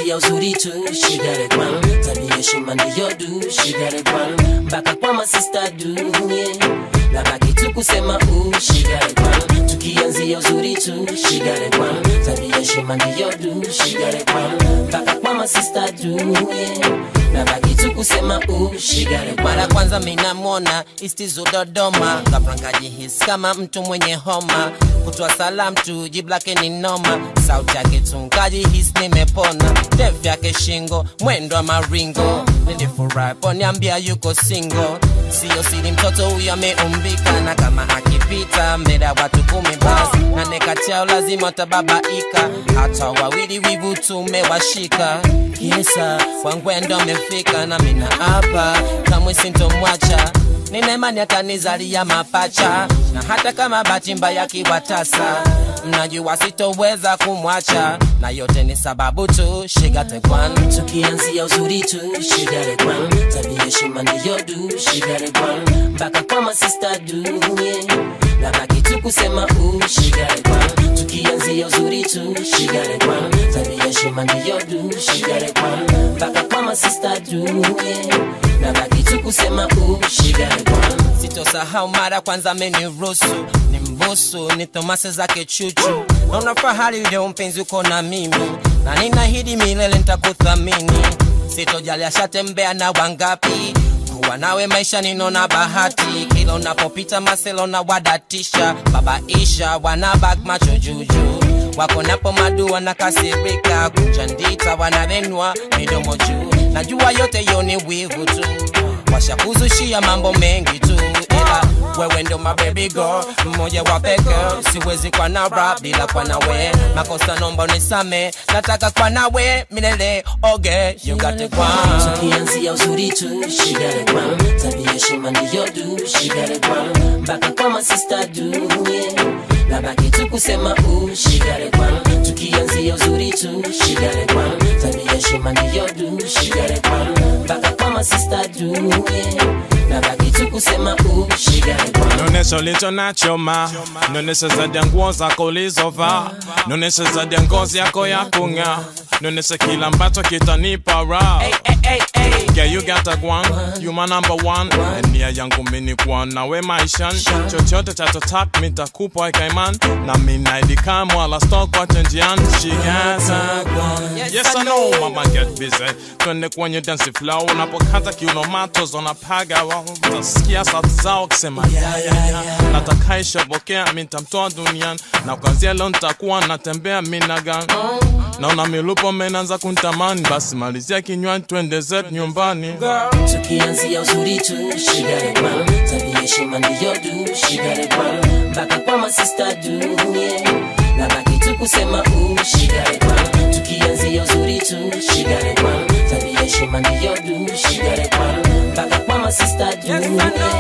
tukianzia uzuri tu shigare kwan tabia heshima ndiyo du shigare kwan mpaka kwa masista du yeah. na baki tu kusema u shigare kwan tukianzia uzuri tu shigare kwan tabia heshima ndiyo du shigare kwan mpaka kwa masista du yeah. na baki tu kusema u shigare kwan mara kwanza minamwona istizo dodoma kaprangaji kama mtu mwenye homa kutoa salam tu jibu lake ni noma sauti yake tungaji his nimepona ndefu yake shingo mwendo wa maringo nilifurahi poniambia yuko singo siyo siri mtoto huyo ameumbika na kama akipita mbele ya watu kumi basi na nekati yao lazima watababaika hata wawili wivu tumewashika kisa wangwendo amefika na mina hapa kamwe sintomwacha nina imani atanizalia mapacha na hata kama bahati mbaya kiwatasa mnajua sitoweza kumwacha na yote ni sababu tu shigatekwan tukianzia uzuri tu shigare kwan tabia heshima ndiyo du shigare kwan mpaka kwa masista du yeah. na baki tu kusema u shigare kwan tukianzia uzuri tu shigare kwan tabia heshima ndiyo du shigare kwan mpaka kwa masista du yeah. na baki tu kusema u shigare kwan sitosahau mara kwanza ameniruhusu ni mbusu ni thomase zake chuchu naona fahari leo mpenzi uko na mimi na ninahidi milele nitakuthamini sitojali ashatembea na wangapi kuwa nawe maisha ninona bahati kila unapopita maselo na wadatisha babaisha wanabak macho juju wako napo madu wanakasirika kuchandita wanavenwa midomo juu najua yote yo ni wivu tu washakuzushia mambo mengi tu ila wewe ndo my baby girl mmoja wa peke siwezi kwa na rap bila kwa nawe makosa nomba unisame nataka kwa nawe milele oge you got it kwa tukianzia uzuri tu shigare kwan tabia heshima ndiyo du shigare kwan mpaka kwa masista du yeah. na baki tu kusema u shigare kwan tukianzia uzuri tu shigare kwan tabia heshima ndiyo du shigare kwan mpaka kwa masista du yeah. na baki tu kusema u shigare kwan Nonesha ulicho nacho ma Nonesha zaidi ya nguo zako ulizovaa Nonesha zaidi ya ngozi yako ya kung'aa Nonesha kila ambacho kitanipa raha hey, hey, hey. Yeah, you got a one, you my number one And nia yangu mini kuwa nawe maishani Chochote chatotaka mitakupa ikaiman Na minaidi kama wala stock kwa njiani She got a one Yes I know mama get busy Twende kwenye dance flow Unapokata kiuno matos wanapaga wao Utasikia sauti zao wakisema ya ya ya Nataka ishobokea mitamtoa duniani Na kwanzia leo nitakuwa natembea minagan Naona milupo menanza kuntamani Basi malizia kinywani twende zetu nyumbani tukianzia uzuri tu shigare kwan tabia heshima ndiyo du shigare kwan mpaka kwa masista du yeah. na baki tu kusema u shigare kwan tukianzia uzuri tu shigare kwan tabia heshima ndiyo du shigare kwan mpaka kwa masista du yeah.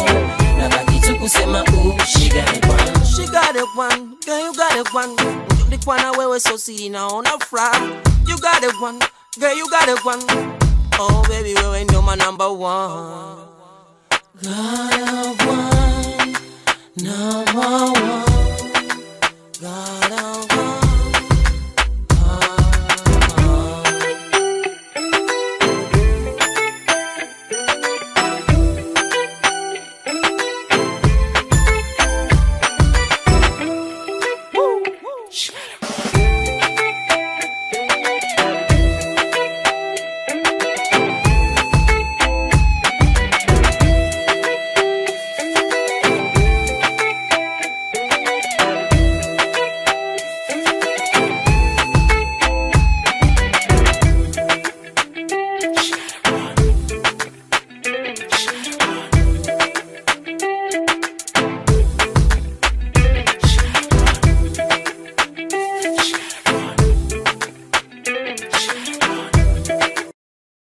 na baki tu kusema u shigare kwan She got it one, girl you got it one Nilikuwa na wewe so siri naona furaha You got it one, girl you got it one Oh baby wewe ndio my number one Got a one, number one. Got a